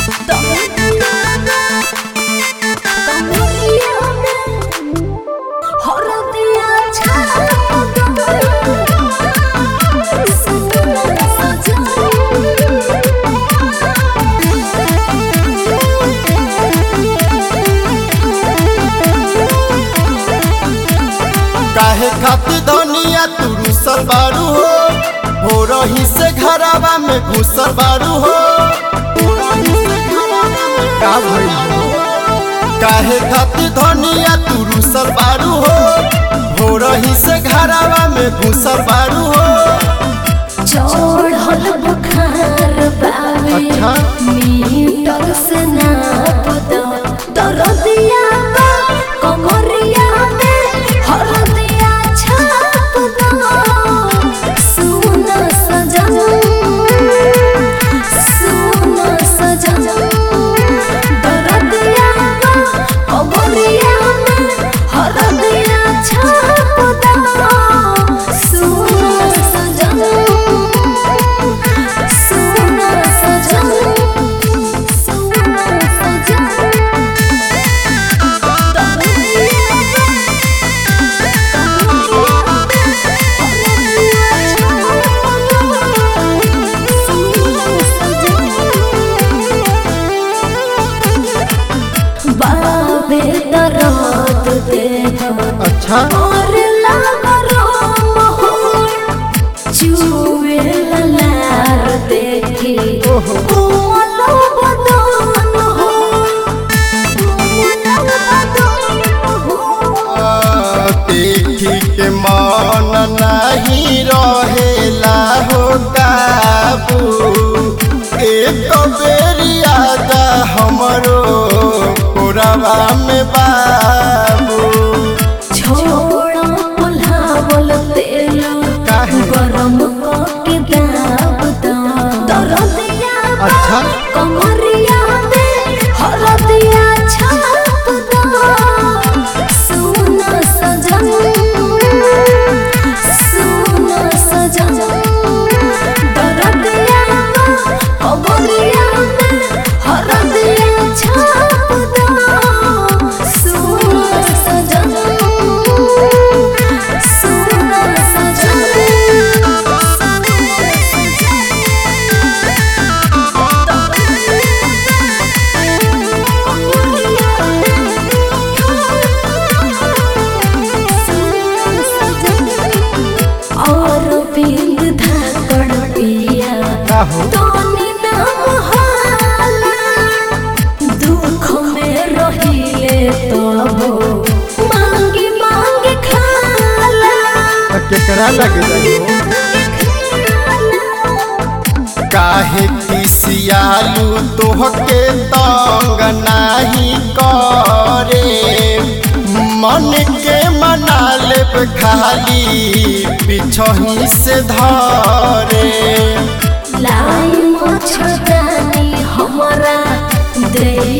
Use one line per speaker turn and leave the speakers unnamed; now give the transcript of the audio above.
काहे खातिर धनिया तू रुसल बारू हो हो रही से घरावा में घुसल बारू हो का भइल हो? काहे खातिर धनिया तू रुसल बारू हो हो रही से घरावा में घुसल बारू हो
चढ़ल बुखार बावे
अच्छा।
मीटर से नाप दो दरदिया बा कमरिया में हरदिया छाप दो सुन सजन सुन सजन दरदिया बा कमरिया में हरदिया छाप दो सुन सजन सुन सजन सुन सजन बाबे दरद दे
अच्छा
और लागरो मोहर चुवे ललार देखी
ओहो।
ओलो बदन हो ओलो बदन हो
देखी के मन नहीं रहेला हो काबू एक बेरी आजा हमरो कोरवा में बाबू
छोड़ा पुलावल तेल
काहे?
गरम के दाब दा दरदिया बा,
अच्छा।
कमरिया में हरदिया छाप दा सुन सजन सुन सजन दरदिया बा, कमरिया में हरदिया छाप दा सुन सजन सुन और बिंद धाकड़ पिया
का हो
तोनी नाम हाला दुख में रहिले तबो मांगी मांगी खाला
त केकरा लग जाइयो काहे किसियालू तोहके तंग नाही करे मन के मना लेब खाली पिछही से धरे
लाई मछदानी हमरा दे